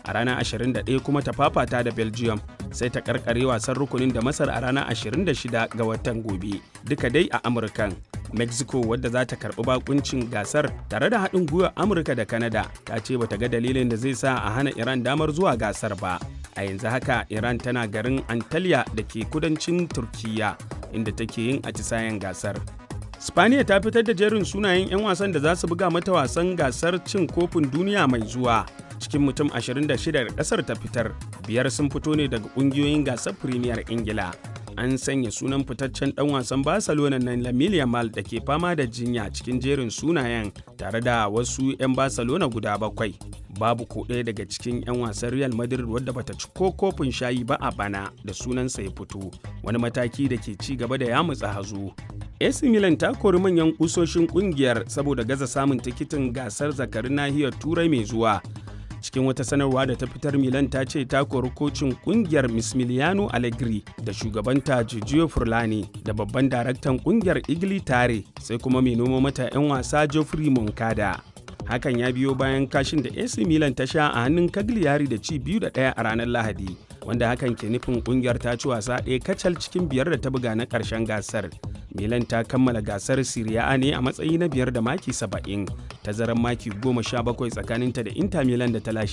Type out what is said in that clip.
a ranar 21 kuma ta fafata da belgium sai ta karkare wasan rukunin da masar a ranar 26 ga watan gobe duka dai a amurkan mexico wadda za ta karbi bakuncin gasar tare da haɗin gwiwar amurka da canada ta ce bata ga dalilin da zai sa a hana iran damar zuwa gasar ba a yanzu haka iran tana garin antalya da ke kudancin turkiya inda take yin atisayen gasar spaniya ta fitar da jerin sunayen 'yan wasan da za su buga mata wasan gasar cin kofin duniya mai zuwa cikin mutum 26 da kasar ta fitar biyar sun fito ne daga kungiyoyin gasar premier ingila an sanya sunan fitaccen dan wasan barcelona na lamine yamal da ke fama da jinya cikin jerin sunayen tare da wasu 'yan barcelona guda bakwai babu ko ɗaya daga cikin 'yan wasan real madrid wadda bata ci ko kofin shayi ba a bana da sunansa ya fito wani mataki da ke ci gaba da yamutsa hazo AC Milan ta kori manyan kusoshin kungiyar saboda gaza samun tikitin gasar zakarin nahiyar turai mai zuwa cikin wata sanarwa da ta fitar milan ta ce ta kori kocin kungiyar mismiliano allegri da shugabanta giorgio furlani da babban daraktan kungiyar igli tare sai kuma mai noma mata 'yan wasa geoffrey moncada hakan ya biyo bayan kashin da ac milan ta sha a hannun cagliari da ci biyu da ɗaya a ranar lahadi wanda hakan ke nufin kungiyar ta ci wasa ɗaya kacal cikin biyar da ta buga na ƙarshen gasar milan ta kammala gasar siriya ne a matsayi na biyar da maki saba'in tazarar maki goma sha bakwai tsakaninta da inter milan da ta lashe